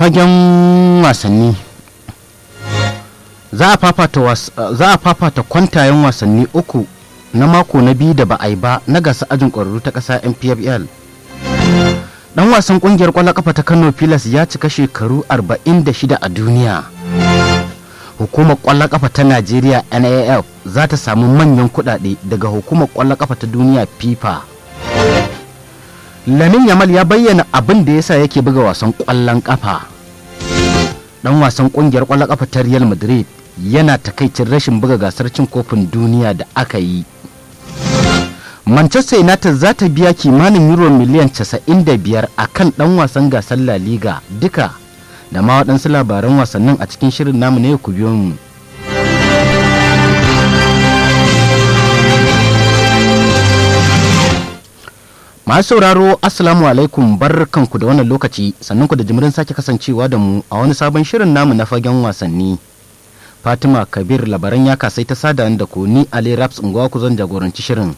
fagen wasanni za a fafata kwantayen wasanni uku na mako na biyu da ba a yi ba na gasa ajin ƙwararru ta ƙasa npfl dan wasan ƙungiyar ƙwallon ƙafa ta kano pilas ya cika shekaru 46 a duniya hukumar ƙwallon ƙafa ta najeriya naf za ta samu manyan kuɗaɗe daga hukumar ƙwallon ƙafa ta duniya fifa lamin yamal ya bayyana abin da yasa yake buga wasan ƙwallon ƙafa dan wasan ƙungiyar ƙwallon ƙafa ta real madrid yana takaicin rashin buga gasar cin kofin duniya da aka yi manchester united za ta biya kimanin euro miliyan 95 a kan dan wasan gasar la liga duka da ma waɗansu labaran wasannin a cikin shirin namu ne ku biyo mu masu sauraro assalamu alaikum barkanku da wannan lokaci sannan ku da jimirin sake kasancewa da mu a wani sabon shirin namu na fagen wasanni fatima kabir labaran ya kasai ta sada da ku ni ali raps unguwa ku zan jagoranci shirin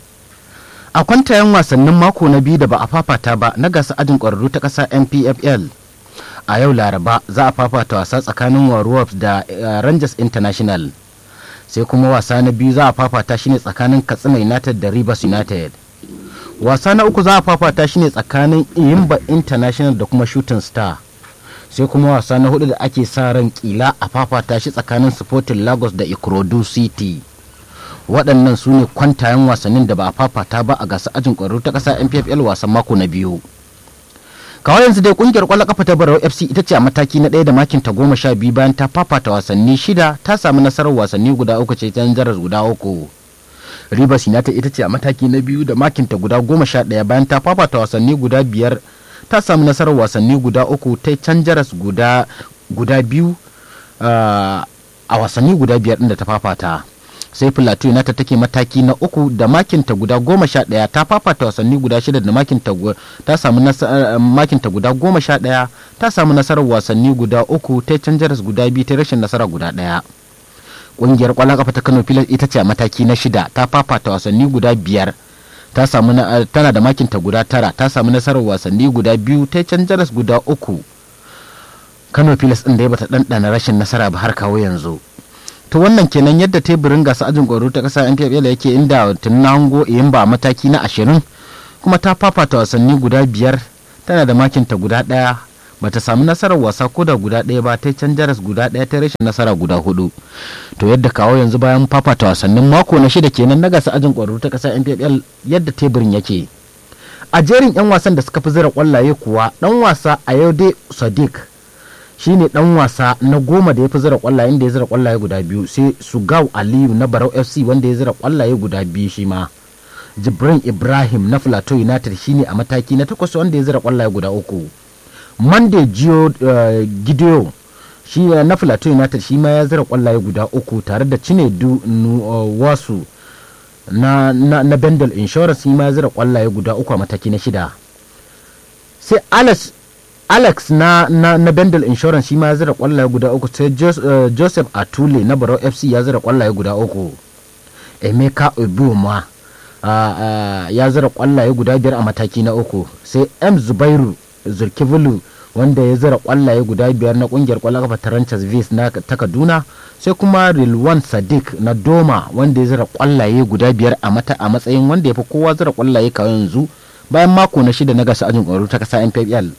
a kwantayen wasannin mako na biyu da ba a fafata ba na gasa ajin ƙwararru ta ƙasa npfl a yau laraba za a fafata wasa tsakanin warriors da rangers international sai kuma wasa na biyu za a fafata shi ne tsakanin katsina united da rivers united wasa na uku za a fafata shi ne tsakanin iyimba international da kuma shooting star sai kuma wasa na hudu da ake sa ran kila a fafata shi tsakanin sporting lagos da ikorodu city waɗannan su ne kwantayen wasannin da ba a fafata ba a gasa ajin ƙwararru ta ƙasa npfl wasan mako na biyu kawai yanzu dai kungiyar ƙwallon ƙafa ta barau fc ita ce a mataki na ɗaya da makin ta goma sha biyu bayan ta fafata wasanni shida ta samu nasarar wasanni guda uku ce ta jaras guda uku rivers united ita ce a mataki na biyu da makin ta guda goma sha ɗaya bayan ta fafata wasanni guda biyar ta samu nasarar wasanni guda uku ta can jaras guda guda biyu a wasanni guda biyar ɗin da ta fafata sai plateau united take mataki na uku da makinta guda goma sha ɗaya ta fafata wasanni guda shida da makinta ta samu makinta guda goma sha ɗaya ta samu nasarar wasanni guda uku ta canjaras guda biyu ta rashin nasara guda ɗaya ƙungiyar ƙwallon kafa ta kano pilas ita ce a mataki na shida ta fafata wasanni guda biyar ta samu tana da makinta guda tara ta samu nasarar wasanni guda biyu ta canjaras guda uku kano pilas ɗin da ya bata ɗanɗana rashin nasara ba har kawo yanzu to wannan kenan yadda teburin gasa ajin ƙwaro ta ƙasa npfl yake inda tun na hango yin ba mataki na ashirin kuma ta fafata wasanni guda biyar tana da makinta guda ɗaya bata samu nasarar wasa ko da guda ɗaya ba ta can jaras guda ɗaya ta rashin nasara guda hudu to yadda kawo yanzu bayan fafata wasannin mako na shida kenan na gasa ajin ƙwaro ta ƙasa npfl yadda teburin yake a jerin 'yan wasan da suka fi zira kwallaye kuwa ɗan wasa a yau dai sadiq shine dan wasa na goma da ya fi zira kwallaye da ya zira kwallaye guda biyu sai sugau aliyu na barau fc wanda ya zira kwallaye guda biyu shi ma jibrin ibrahim na plateau united shine a mataki na takwas wanda ya zira kwallaye guda uku monday gio uh, gideon shi na plateau united shi ma ya zira kwallaye guda uku tare da cinedu uh, wasu na, na, na bendel insurance shi ma ya zira kwallaye guda uku a mataki na shida sai alex alex na, na, na bendel insurance shi ma ya zira kwallaye guda uku sai Jos, uh, joseph atule na barau fc ya zira kwallaye guda uku emeka obioma uh, uh, ya zira kwallaye guda biyar a mataki na uku sai m zubairu zurkivulu wanda ya zira kwallaye guda biyar na kungiyar kwallon kafa tarantas vis na ta kaduna sai kuma rilwan sadiq na doma wanda ya zira kwallaye guda biyar a mata a matsayin wanda ya fi kowa zira kwallaye kawai yanzu bayan mako na shida na gasa ajin ƙwaro ta kasa npl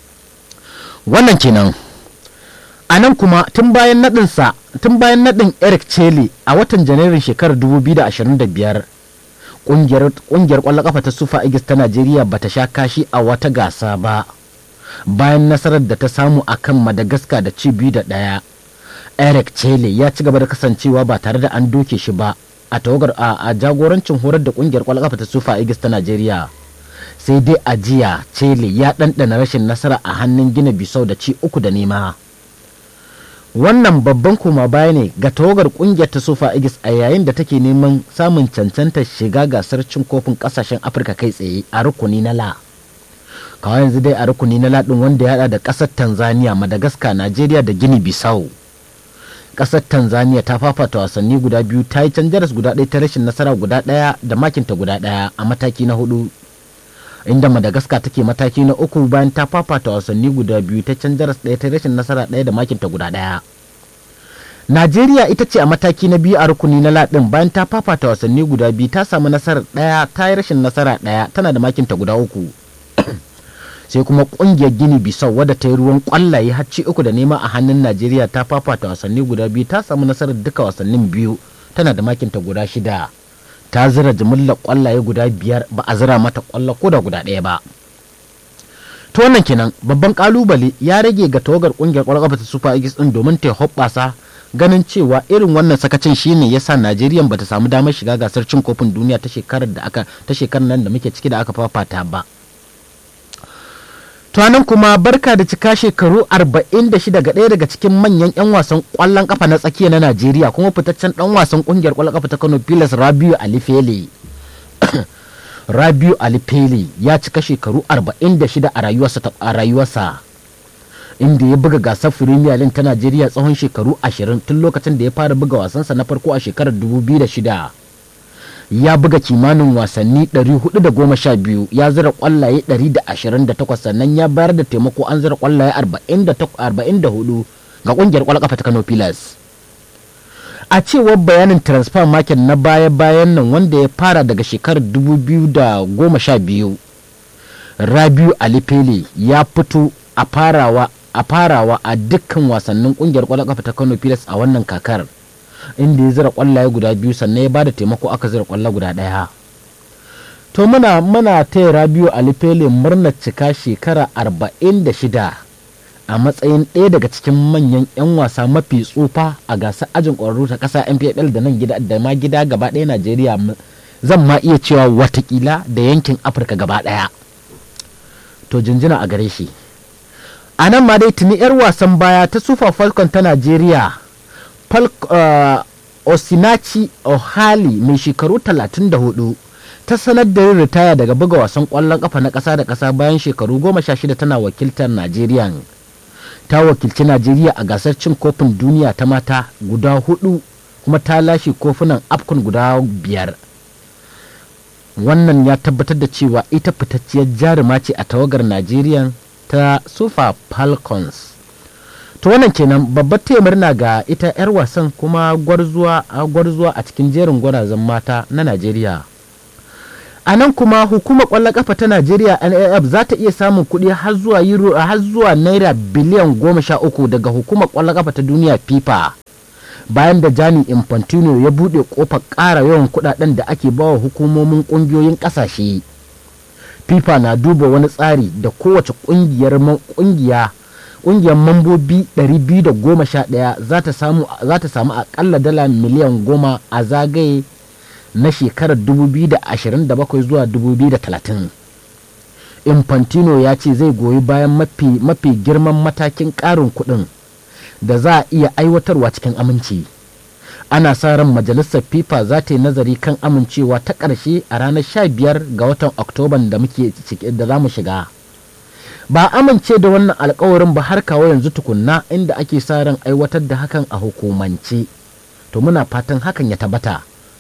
wannan kenan a nan kuma tun bayan naɗinsa tun bayan naɗin eric chele a watan janairun shekarar 2025 ƙungiyar ƙwallon kafa ta sufa igis ta najeriya ba ta sha kashi a wata gasa ba bayan nasarar da ta samu a kan madagascar da ci biyu da ɗaya eric chele ya ci gaba da kasancewa ba tare da an doke shi ba a tawagar a jagorancin horar da ƙungiyar ƙwallon kafa ta sufa igis ta najeriya sai dai a jiya chele ya ɗanɗana rashin nasara a hannun gina bisau da ci uku da nema wannan babban koma baya ne ga tawagar kungiyar ta sofa igis a yayin da take neman samun cancantar shiga gasar cin kofin kasashen afirka kai tsaye a rukuni na la kawai yanzu dai a rukuni na ladin wanda ya hada da kasar tanzania madagascar nigeria da gini bisau kasar tanzania ta fafata wasanni guda biyu ta yi canjaras guda ɗaya ta rashin nasara guda ɗaya da makinta guda ɗaya a mataki na hudu inda madagascar take mataki na uku bayan ta fafata wasanni guda biyu ta can jaras ɗaya ta rashin nasara ɗaya da makinta guda ɗaya najeriya ita ce a mataki na biyu a rukuni na ladin bayan ta fafata wasanni guda biyu ta samu nasarar ɗaya ta yi rashin nasara ɗaya tana da makinta guda uku sai kuma kungiyar gini bisau wadda ta yi ruwan kwallaye hacci uku da nema a hannun najeriya ta fafata wasanni guda biyu ta samu nasarar duka wasannin biyu tana da makinta guda shida ta zira jimillar kwallaye guda biyar ba a zira mata kwallo ko da guda ɗaya ba to wannan kenan babban kalubale ya rage ga tawagar kungiyar kwallon kafa ta super eagles din domin ta hoɓɓasa ganin cewa irin wannan sakacin shine yasa najeriya bata samu damar shiga gasar cin kofin duniya ta shekarar da aka ta shekarar nan da muke ciki da aka fafata ba nan kuma barka da cika shekaru 46 ga ɗaya daga cikin manyan 'yan wasan ƙwallon ƙafa na tsakiya na Najeriya kuma fitaccen ɗan wasan ƙungiyar ƙwallon ƙafa ta Kano Pilas Rabiu Alifele. Rabiu Alifele ya cika shekaru 46 a rayuwarsa a rayuwarsa inda ya buga gasar Premier League ta Najeriya tsawon shekaru 20 tun lokacin da ya fara buga wasansa na farko a shekarar 2006. ya buga kimanin wasanni 412 ya zira kwallaye 128 sannan ya bayar da taimako an zira kwallaye 44 ga kungiyar kwallon kafa ta Kano Pilas. A cewar bayanin transfer market na baya-bayan nan wanda ya fara daga shekarar 2012 Rabiu Alipele ya fito a farawa a farawa a dukkan wasannin kungiyar kwallon kafa ta Kano Pilas a wannan kakar. inda ya zira kwallaye guda biyu sannan ya bada taimako aka zira kwallo guda ɗaya to muna muna taya rabiu alifele murnar cika shekara arba'in da shida a matsayin ɗaya daga cikin manyan 'yan wasa mafi tsufa a gasar ajin ƙwararru ta ƙasa npl da nan gida da ma gida gaba ɗaya najeriya zan ma iya cewa watakila da yankin afirka gaba ɗaya to jinjina a gare shi a nan ma dai tuni 'yar wasan baya ta sufa falcon ta najeriya Uh, osinachi ohali mai shekaru 34 ta sanar da yin ritaya daga buga wasan kwallon kafa na ƙasa da ƙasa bayan shekaru 16 tana wakiltar najeriya ta wakilci najeriya a gasar cin kofin duniya ta mata guda hudu kuma ta lashe kofunan afcon guda biyar wannan ya tabbatar da cewa ita fitacciyar jaruma ce a tawagar najeriya ta super falcons to wannan kenan babbar taya murna ga ita 'yar wasan kuma gwarzuwa a cikin jerin gwarazan mata na najeriya a nan kuma hukumar kwallon kafa ta najeriya naf za ta iya samun kuɗi har zuwa euro har zuwa naira biliyan goma sha uku daga hukumar kwallon kafa ta duniya fifa bayan da jani infantino ya buɗe kofar ƙara yawan kuɗaɗen da ake bawa hukumomin ƙungiyoyin ƙasashe fifa na duba wani tsari da kowace ƙungiyar ƙungiya kungiyar mambobi 211 za ta samu akalla dala miliyan goma a zagaye na shekarar 2027 zuwa 2030 infantino ya ce zai goyi bayan mafi, mafi girman matakin ƙarin kuɗin da za a iya aiwatarwa cikin aminci ana sa ran majalisar fifa za ta yi nazari kan amincewa ta ƙarshe a ranar 15 ga watan oktoban da muke da za mu shiga ba amince da wannan alkawarin ba har kawo yanzu tukunna inda ake sa ran aiwatar da hakan a hukumance to muna fatan hakan ya tabbata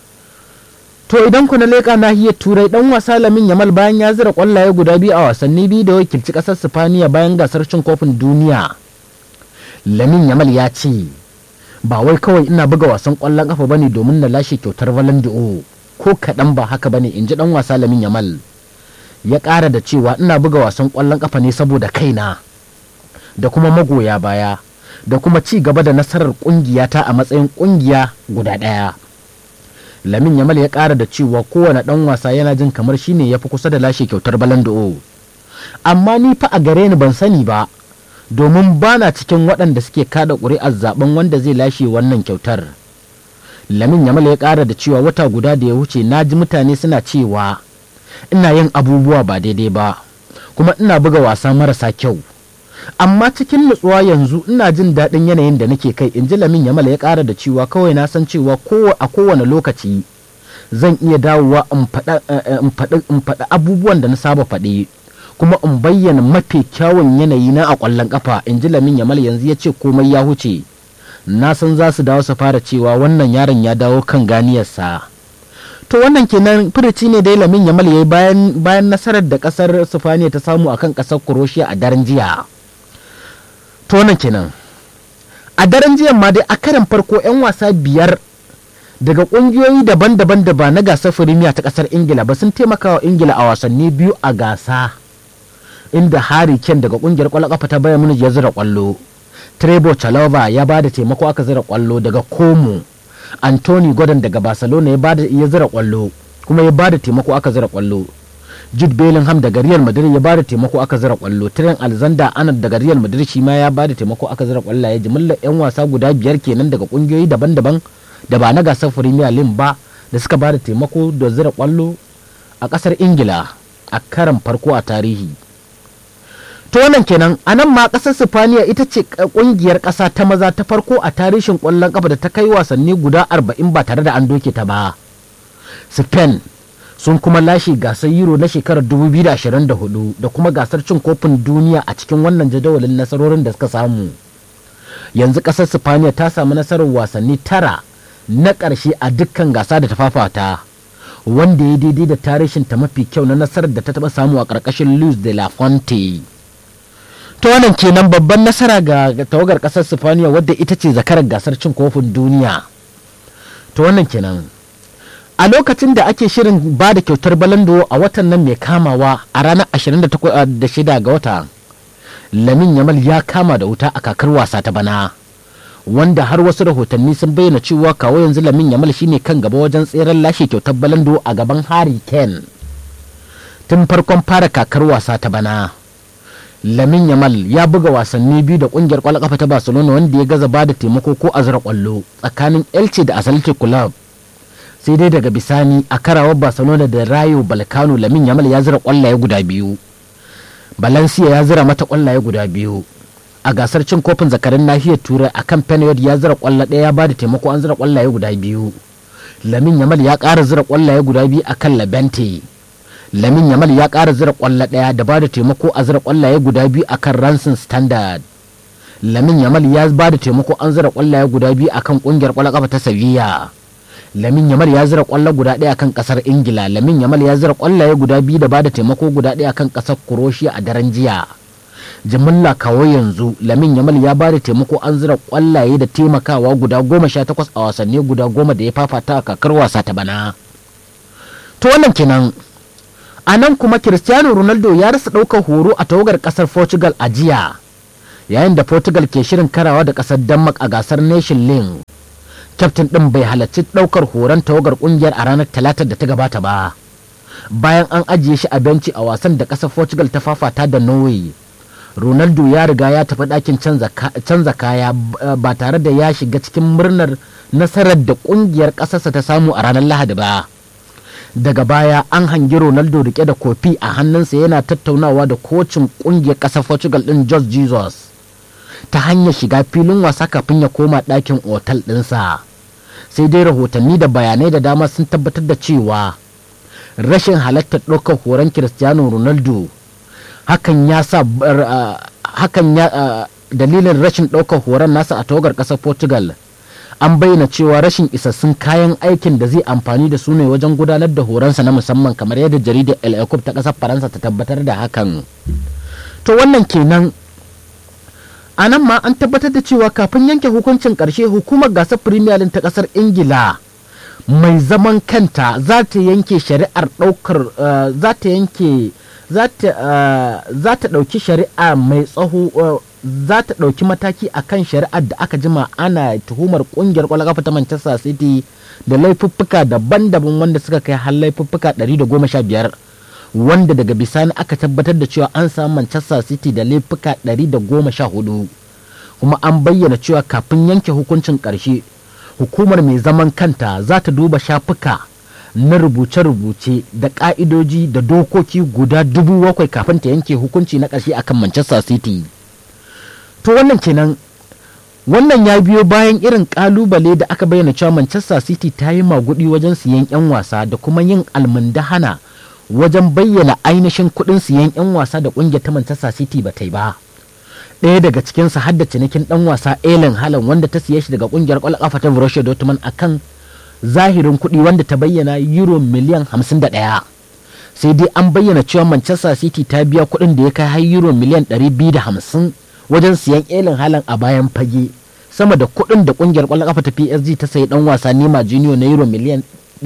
to idan ku na leƙa nahiyar turai dan wasa lamin yamal bayan ya zira kwallaye guda biyu a wasanni biyu da wakilci ƙasar sifaniya bayan gasar cin kofin duniya lamin yamal ya ce ba wai kawai ina buga wasan kwallon kafa bane domin na lashe kyautar valandi'o ko kaɗan ba haka bane in ji dan wasa lamin yamal ya ƙara da cewa ina buga wasan ƙwallon ƙafa ne saboda kaina da kuma magoya baya da kuma ci gaba da nasarar ƙungiyata a matsayin ƙungiya guda ɗaya lamin yamal ya ƙara da cewa kowane ɗan wasa yana jin kamar shine ya fi kusa da lashe kyautar balando amma ni fa a gare ni ban sani ba domin ba na cikin waɗanda suke kada ƙuri'ar zaben wanda zai lashe wannan kyautar lamin yamal ya ƙara da cewa wata guda da ya wuce na ji mutane suna cewa ina yin abubuwa ba daidai ba kuma ina buga wasa marasa kyau amma cikin nutsuwa yanzu ina jin daɗin yanayin da nake kai in ji lamin yamal ya ƙara da cewa kawai na san cewa a kowane lokaci zan iya dawowa in faɗi abubuwan da na saba faɗi kuma in bayyana mafi kyawun yanayi na a ƙwallon ƙafa in ji lamin yamal yanzu ya ce komai ya huce na san za su dawo su fara cewa wannan yaron ya dawo kan ganiyarsa to wannan kenan firici ne dai lamin yamal ya yi bayan bayan nasarar da kasar sifaniya ta samu akan kasar croatia a daren jiya to wannan kenan a daren jiya ma dai a karan farko 'yan wasa biyar daga kungiyoyi daban-daban da ba na gasar firimiya ta kasar ingila ba sun taimaka wa ingila a wasanni biyu a gasa inda harry kane daga kungiyar kwallon kafa ta bayan munich ya zira kwallo trevor chalova ya ba da taimako aka zira kwallo daga como anthony gordon daga barcelona ya bada ya zira kwallo kuma ya bada taimako aka zira kwallo jude bellingham daga real madrid ya bada taimako aka zira kwallo trent alexander arnold daga real madrid shi ma ya bada taimako aka zira kwallo ya jimillar yan wasa guda biyar kenan daga kungiyoyi daban-daban da ba na gasar premier league ba da suka bada taimako da zira kwallo a kasar ingila a karan farko a tarihi to wannan kenan a nan ma kasar sifaniya ita ce kungiyar kasa ta maza ta farko a tarihin kwallon kafa da ta kai wasanni guda 40 ba tare da an doke ta ba spain sun kuma lashe gasar euro na shekarar 2024 da kuma gasar cin kofin duniya a cikin wannan jadawalin nasarorin da suka samu yanzu kasar sifaniya ta samu nasarar wasanni tara na ƙarshe a dukkan gasa da ta fafata wanda ya daidai da tarihin ta mafi kyau na nasarar da ta taɓa samu a ƙarƙashin luis de la fonte ta wannan kenan babban nasara ga tawagar kasar sifaniya wadda ita ce zakarar gasar cin kofin duniya ta wannan kenan a lokacin da ake shirin ba da kyautar balando a watan nan mai kamawa a ranar 26 ga wata lamin yamal ya kama da wuta a kakar wasa ta bana wanda har wasu rahotanni sun bayyana cewa kawo yanzu lamin yamal shine kan gaba wajen tseren lashe kyautar balando a gaban harry kane tun farkon fara kakar wasa ta bana lamin yamal ya buga wasanni biyu da kungiyar kwallon kafa ta barcelona wanda ya gaza bada taimako ko azura kwallo tsakanin elche da athletic club sai dai daga bisani a karawar barcelona da rayo balkano lamin yamal ya zira kwallaye guda biyu valencia ya zira mata kwallaye guda biyu a gasar cin kofin zakarin nahiyar turai a kan penayod ya zira kwallo ɗaya ya bada taimako an zira kwallaye guda biyu lamin yamal ya ƙara zira kwallaye guda biyu a kan labente lamin yamal ya ƙara zira ƙwallo ɗaya da ba da taimako a zira ƙwallaye guda biyu a kan ransin standard lamin yamal ya ba da taimako an zira ƙwallaye guda biyu a kan ƙungiyar ƙwallon ƙafa ta sevilla lamin yamal ya zira ƙwallo guda ɗaya kan ƙasar ingila lamin yamal ya zira ƙwallaye guda biyu da ba da taimako guda ɗaya kan ƙasar croatia a daren jiya jimilla kawo yanzu lamin yamal ya ba da taimako an zira ƙwallaye da taimakawa guda goma sha takwas a wasanni guda goma da ya fafata a kakar wasa ta bana to wannan kenan a nan kuma cristiano ronaldo ya rasa ɗaukar horo a tawagar ƙasar portugal a jiya yayin da portugal ke shirin karawa da ƙasar denmark a gasar nation league kyaftin ɗin bai halarci ɗaukar horon tawagar ƙungiyar a ranar talatar da ta gabata ba bayan an ajiye shi a benci a wasan da ƙasar portugal ta fafata da norway ronaldo ya riga ya tafi ɗakin canza kaya ba tare da ya shiga cikin murnar nasarar da ƙungiyar ƙasarsa ta samu a ranar lahadi ba daga baya an hangi ronaldo rike da kofi a hannunsa yana tattaunawa da kocin kungiyar ƙasar portugal ɗin george jesus ta hanyar shiga filin wasa kafin ya koma ɗakin otal ɗinsa sai dai rahotanni da bayanai da dama sun tabbatar da cewa rashin halartar ɗaukar horon cristiano ronaldo hakan ya sa hakan ya dalilin rashin ɗaukar horon nasa a tawagar ƙasar portugal an bayyana cewa rashin isassun kayan aikin da zai amfani da su ne wajen gudanar da horonsa na musamman kamar yadda jaridar el ta ƙasar faransa ta tabbatar da hakan to wannan kenan a nan ma an tabbatar da cewa kafin yanke hukuncin ƙarshe hukumar gasar premier ta ƙasar ingila mai zaman kanta za ta yanke shari'ar ɗaukar za ta yanke za ta ɗauki shari'a mai tsaho za ta ɗauki mataki a kan shari'ar da aka jima ana tuhumar ƙungiyar ƙwallon ƙafa ta Manchester City da laifuffuka daban-daban wanda suka kai har laifuffuka 115 wanda daga bisani aka tabbatar da cewa an samu Manchester City da laifuka 114 kuma an bayyana cewa kafin yanke hukuncin ƙarshe hukumar mai zaman kanta za ta duba shafuka na rubuce-rubuce da ƙa'idoji da dokoki guda dubu bakwai kafin ta yanke hukunci na ƙarshe akan Manchester City. to wannan kenan wannan ya biyo bayan irin kalubale da aka bayyana cewa manchester city ta yi magudi wajen siyan 'yan wasa da kuma yin almundahana wajen bayyana ainihin kudin siyan 'yan wasa da kungiyar ta manchester city ba ta yi ba ɗaya daga cikinsa har da cinikin ɗan wasa Ellen Haaland wanda ta siye shi daga kungiyar ƙwallon ƙafa ta Borussia Dortmund akan zahirin kuɗi wanda ta bayyana euro miliyan 51 sai dai an bayyana cewa manchester city ta biya kuɗin da ya kai har euro miliyan 250 wajen siyan elin halan a bayan fage sama da kuɗin da ƙungiyar ƙwallon ƙafa ta psg ta sayi ɗan wasa nema junior na euro miliyan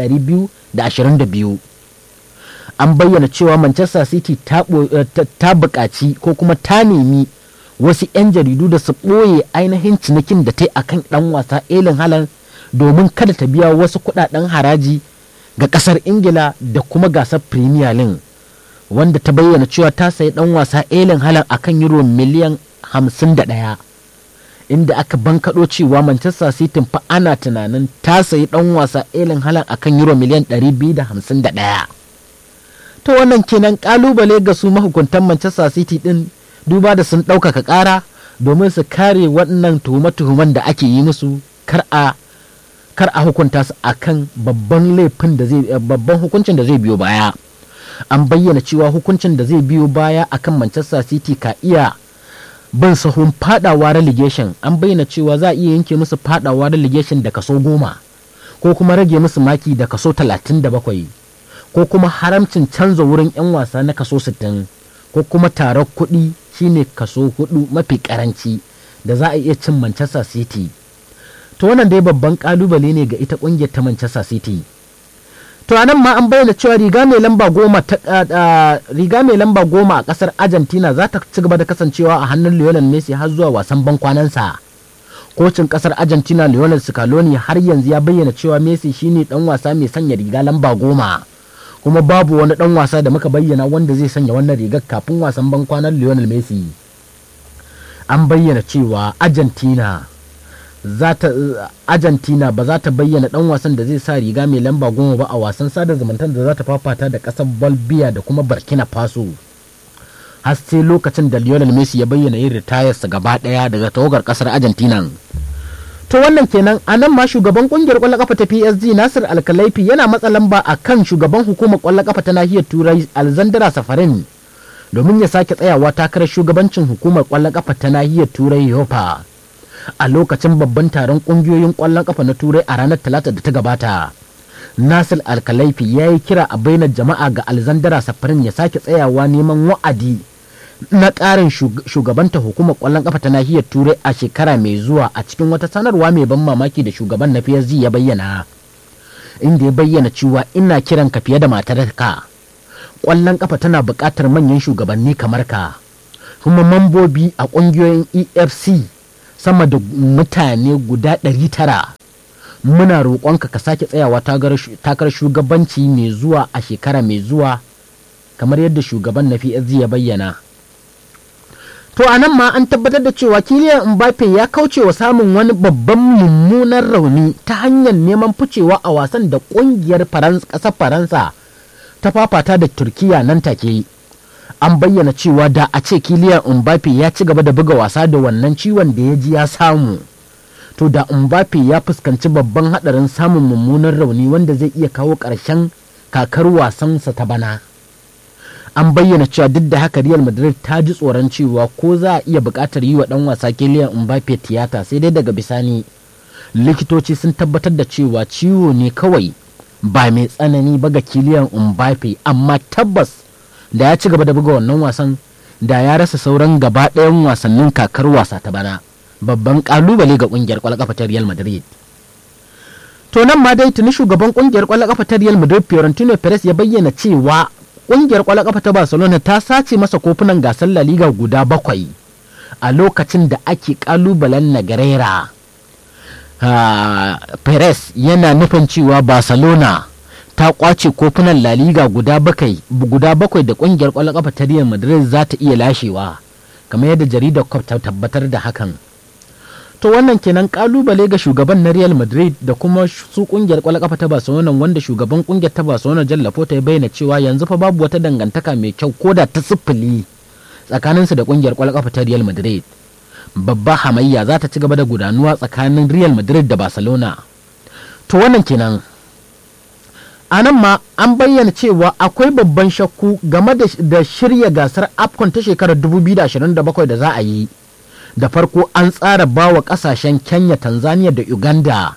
222 an bayyana cewa manchester city ta buƙaci ko kuma ta nemi wasu 'yan jaridu da su ɓoye ainihin cinikin da ta yi akan ɗan wasa elin halan domin kada ta biya wasu kuɗaɗen haraji ga ƙasar ingila da kuma gasar premier league wanda ta bayyana cewa ta sayi ɗan wasa elin halan akan euro miliyan 51 inda aka bankaɗo cewa manchester city fa ana tunanin ta sayi ɗan wasa elin halan akan euro miliyan 251 ta wannan kenan kalubale ga su mahukuntan manchester city din duba da sun ɗaukaka ƙara domin su kare waɗannan tuhume-tuhumen da ake yi musu kar a kar a hukunta su akan babban laifin da zai babban hukuncin da zai biyo baya an bayyana cewa hukuncin da zai biyo baya akan manchester city ka iya bin sahun fadawa relegation an bayyana cewa za a iya yanke musu fadawa relegation da kaso goma ko kuma rage musu maki da kaso talatin da bakwai ko kuma haramcin canza wurin 'yan wasa na kaso 60 ko kuma tarar kuɗi shine kaso hudu mafi karanci da za a iya cin Manchester City. To wannan dai babban kalubale ne ga ita kungiyar ta Manchester City. To a nan ma an bayyana cewa riga mai lamba goma ta riga mai lamba goma a kasar Argentina za ta ci gaba da kasancewa a hannun Lionel Messi har zuwa wasan bankwanansa. Kocin kasar Argentina Lionel Scaloni har yanzu ya bayyana cewa Messi shine dan wasa mai sanya riga lamba goma. kuma babu wani dan wasa da muka bayyana wanda zai sanya wannan rigar kafin wasan bankwanar Lionel Messi an bayyana cewa Argentina zata Argentina ba za ta bayyana dan wasan da zai sa riga mai lamba goma ba a wasan sada zumuntar da za ta fafata da kasar Bolivia da kuma Burkina Faso har sai lokacin da Lionel Messi ya bayyana yin ritayarsa gaba daya daga tawagar kasar Argentina to wannan kenan a nan ma shugaban kungiyar kwallon kafa ta PSG Nasir Alkalaifi yana matsa lamba a kan shugaban hukumar kwallon kafa ta nahiyar Turai Alexandra Safarin domin ya sake tsayawa takarar shugabancin hukumar kwallon kafa ta nahiyar Turai Yopa a lokacin babban taron kungiyoyin kwallon kafa na Turai a ranar Talata da ta gabata. Nasir Alkalaifi ya yi kira a bainar jama'a ga Alexandra Safarin ya sake tsayawa neman wa'adi na ƙarin shugabanta hukumar ƙwallon ƙafa ta nahiyar turai a shekara mai zuwa a cikin wata sanarwa mai ban mamaki da shugaban na PSG ya bayyana inda ya bayyana cewa ina kiran ka fiye da matarka ƙwallon ƙafa tana buƙatar manyan shugabanni kamar ka kuma mambobi a ƙungiyoyin efc sama da mutane guda ɗari tara muna roƙonka ka sake tsayawa takarar shugabanci mai zuwa a shekara mai zuwa kamar yadda shugaban na PSG ya bayyana to a nan ma an tabbatar da cewa kiliyan mbappe ya kauce wa samun wani babban mummunan rauni ta hanyar neman ficewa a wasan da kungiyar ƙasar faransa ta fafata da turkiya nan take an bayyana cewa da a ce kiliyan mbappe ya ci gaba da buga wasa da wannan ciwon da ya ji ya samu to da mbappe ya fuskanci babban hadarin samun mummunan rauni wanda zai iya kawo ƙarshen kakar wasansa ta bana an bayyana cewa duk da haka Real Madrid ta ji tsoron cewa ko za a iya buƙatar yi wa ɗan wasa Kylian Mbappe tiyata sai dai daga bisani likitoci sun tabbatar da cewa ciwo ne kawai ba mai tsanani ba ga Kylian Mbappe amma tabbas da ya ci gaba da buga wannan wasan da ya rasa sauran gaba ɗayan wasannin kakar wasa ta bana babban kalubale ga ƙungiyar ƙwallon ta Real Madrid to nan ma dai tuni shugaban ƙungiyar ƙwallon ta Real Madrid Fiorentino Perez ya bayyana cewa kungiyar kwallon kafa ta barcelona ta sace masa kofunan gasar la liga guda bakwai a lokacin da ake kalubalen nagarera perez yana nufin cewa barcelona ta kwace kofunan la liga guda bakwai guda bakwai da kungiyar kwallon kafa ta real madrid za ta iya lashewa kamar yadda jaridar cop ta tabbatar da hakan to wannan kenan kalubale ga shugaban na Real Madrid da kuma su kungiyar kwallon kafa ta Barcelona wanda shugaban kungiyar ta Barcelona Jallafo ta bayyana cewa yanzu fa babu wata dangantaka mai kyau ko da ta siffili tsakaninsu da kungiyar kwallon kafa ta Real Madrid babba hamayya za ta ci gaba da gudanuwa tsakanin Real Madrid da Barcelona to wannan kenan a nan ma an bayyana cewa akwai babban shakku game da shirya gasar afcon ta shekarar 2027 da za a yi da farko an tsara ba wa kasashen kenya tanzania da uganda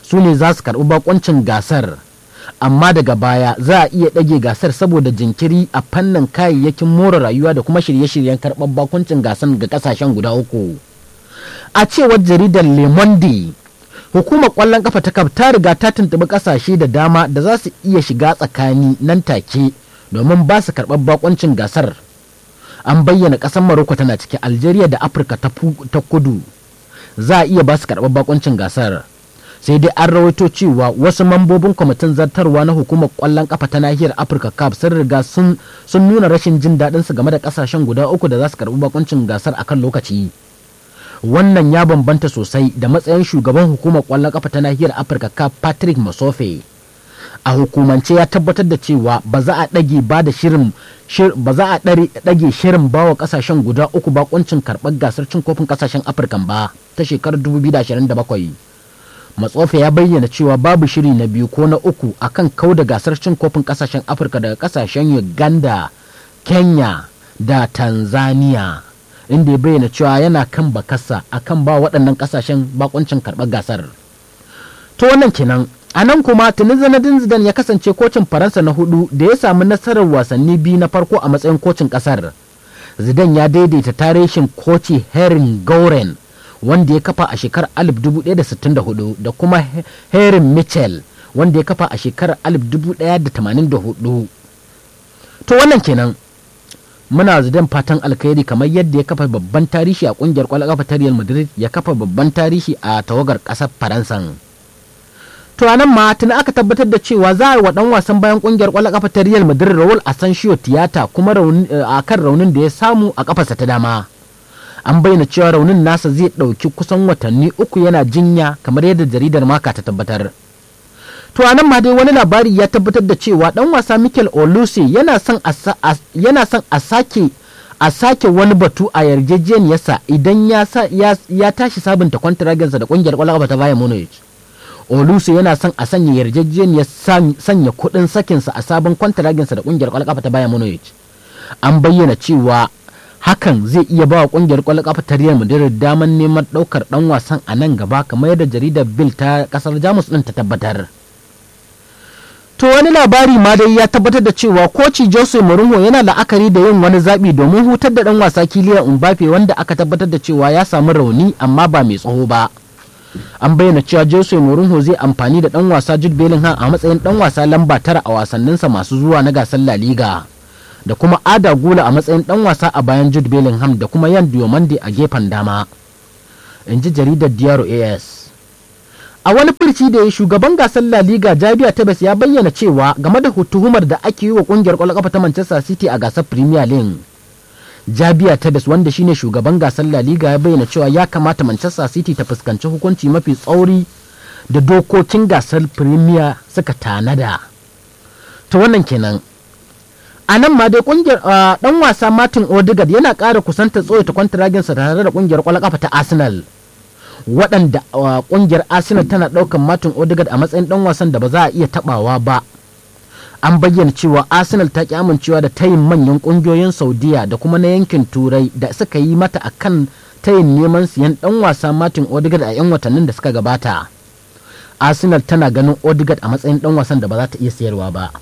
su ne za su karɓi bakoncin gasar amma daga baya za a iya ɗage gasar saboda jinkiri a fannin kayayyakin more rayuwa da kuma shirye-shiryen karɓar bakuncin gasar ga ƙasashen guda uku a cewar jaridar le monde hukumar ƙwallon kafa ta ta riga ta tuntuɓi ƙasashe da dama da za su iya shiga tsakani nan take domin ba su karɓar bakuncin gasar an bayyana ƙasar maroko tana ciki algeria da afirka ta kudu za a iya ba su karɓar bakuncin gasar sai dai an rawaito cewa wasu mambobin kwamitin zartarwa na hukumar kwallon kafa ta nahiyar afirka cup sun riga sun nuna rashin jin daɗin su game da kasashen guda uku da za su karɓi bakuncin gasar akan lokaci wannan ya bambanta sosai da matsayin shugaban hukumar kwallon kafa ta nahiyar afirka cup patrick masofe a hukumance ya tabbatar da cewa ba za a ɗage ba da shirin ba za a ɗage shirin bawa kasashen guda uku bakuncin karɓar gasar cin kofin kasashen afirka ba ta shekarar 2027 matsofe ya bayyana cewa babu shiri na biyu ko na uku akan kau da gasar cin kofin kasashen afirka daga kasashen uganda kenya da tanzania inda ya bayyana cewa yana kan bakasa akan ba waɗannan kasashen bakuncin karɓar gasar to wannan kenan a nan kuma tuni zanadin zidan ya kasance kocin faransa na hudu da ya samu nasarar wasanni biyu na farko a matsayin kocin kasar zidan ya daidaita tarihin koci herin gauren wanda ya kafa a shekarar 1964 da kuma Herin Mitchell wanda ya kafa a shekarar 1984. To wannan kenan muna zidan fatan alkhairi kamar yadda ya kafa babban tarihi a kungiyar kwallon kafa ta Real Madrid ya kafa babban tarihi a tawagar kasar Faransa. To a nan ma tuni aka tabbatar da cewa za a yi wa dan wasan bayan kungiyar kwallon kafa ta Real Madrid Raul Asensio tiyata kuma a kan raunin da ya samu a kafarsa ta dama. an bayyana cewa raunin nasa zai ɗauki kusan watanni uku yana jinya kamar yadda jaridar maka ta tabbatar to anan ma dai wani labari ya tabbatar da cewa dan wasa Mikel Oluse yana son yana son a sake a sake wani batu a yarjejeniyarsa idan ya ya tashi sabunta kwantaraginsa da kungiyar kwallon ta Bayern Munich Oluse yana son a sanya yarjejeniyar sanya kuɗin sakinsa a sabon kwantaraginsa da kungiyar kwallon ta Bayern Munich an bayyana cewa hakan zai iya ba wa kungiyar kwallon kafa ta Real Madrid daman neman daukar dan wasan a nan gaba kamar yadda jaridar Bill ta kasar Jamus din ta tabbatar. To wani labari ma dai ya tabbatar da cewa koci Jose Mourinho yana la'akari da yin wani zaɓi domin hutar da ɗan wasa Kylian Mbappe wanda aka tabbatar da cewa ya samu rauni amma ba mai tsaho ba. An bayyana cewa Jose Mourinho zai amfani da ɗan wasa Jude Bellingham a matsayin ɗan wasa lamba tara a wasanninsa masu zuwa na gasar La Liga. Da kuma Ada Gula a matsayin ɗan wasa a bayan Jude Bellingham da kuma Yan Diomande a gefen dama. In ji jaridar Diaro AS. a wani furci da ya shugaban gasar La Liga Jabiya Tebes ya bayyana cewa game da tuhumar da ake yi wa kungiyar kwallon kafa ta Manchester City a gasar Premier League. Jabiya Tebes wanda shine shugaban gasar La Liga ya bayyana cewa ya kamata Manchester City ta fuskanci hukunci mafi tsauri da dokokin gasar Premier suka tanada. Ta wannan kenan. A nan ma dai kungiyar dan wasa Martin Odegaard yana ƙara kusanta tsoyata kwantaraginsa tare da kungiyar kwallon kafa ta Arsenal. waɗanda ƙungiyar arsenal tana ɗaukar martin odegaard a matsayin ɗan wasan da ba za a iya taɓawa ba an bayyana cewa arsenal ta ki amincewa da tayin manyan ƙungiyoyin saudiya da kuma na yankin turai da suka yi mata akan tayin neman siyan ɗan wasa martin odegaard a 'yan watannin da suka gabata arsenal tana ganin odegaard a matsayin ɗan wasan da ba za ta iya sayarwa ba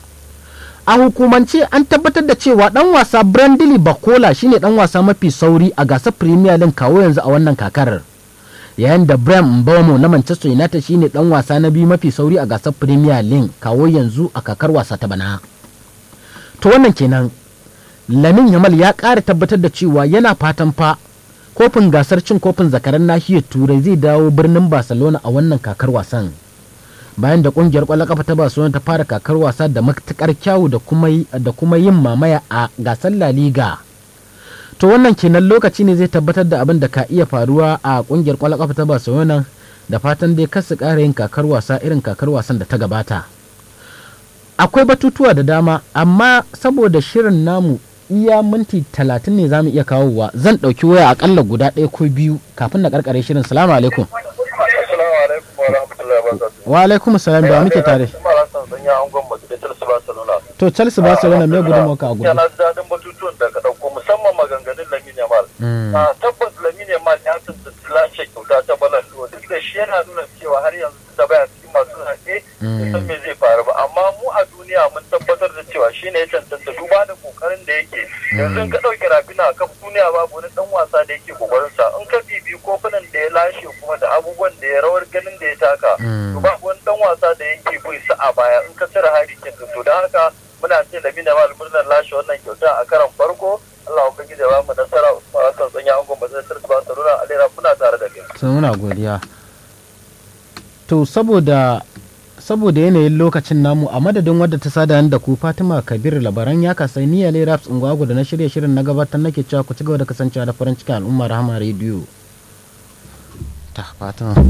a hukumance an tabbatar da cewa ɗan wasa brandley bakola shine ɗan wasa mafi sauri a gasar premier league kawo yanzu a wannan kakar yayin da Brian Mbeumo na Manchester United shine dan wasa na biyu mafi sauri a gasar Premier League kawo yanzu a kakar wasa ta bana. To wannan kenan Lamin Yamal ya ƙara tabbatar da cewa yana fatan fa kofin gasar cin kofin zakaran nahiyar Turai zai dawo birnin Barcelona a wannan kakar wasan. Bayan da kungiyar ƙwallon kafa ta Barcelona ta fara kakar wasa da matukar kyawu da kuma yin mamaya a gasar La Liga. to wannan kenan lokaci ne zai tabbatar da abin da ka iya faruwa a kungiyar kwallon kafa ta Barcelona da fatan dai kar su ƙara yin kakar wasa irin kakar wasan da ta gabata akwai batutuwa da dama amma saboda shirin namu iya minti talatin ne zamu iya kawowa zan ɗauki waya akalla guda ɗaya ko biyu kafin na karkare shirin salamu alaikum wa alaikum salam da muke tare to chelsea barcelona me gudunmawa ka a gudu yana daɗin batutuwan da ka ɗauko musamman maganganun lamin yamal tabbas lamin yamal ya tantance lashe kyauta ta balan duk da shi yana nuna cewa har yanzu da baya bai san me zai faru ba amma mu a duniya mun tabbatar da cewa shine ya cancanta duba da kokarin da yake yanzu in ka ɗauki rafina a kan duniya babu wani dan wasa da yake kokarin sa in ka bibi kofunan da ya lashe kuma da abubuwan da ya rawar ganin da ya taka to babu wani dan wasa da yake bin sa a baya in ka cire hari kin to da haka muna ce da mina mal murnar lashe wannan kyauta a karan farko Allah ubangiji ya ba mu nasara Usman Hassan tsanya angon bazar ba Barcelona Alera muna tare da kai sai muna godiya to saboda saboda yanayin lokacin namu a madadin wadda ta sada da ku Fatima Kabir labaran ya kasai ni ne Raps Ungwago da na shirye shirin na gabatar nake cewa ku ci gaba da kasancewa da farin cikin al'umma Rahama Radio ta Fatima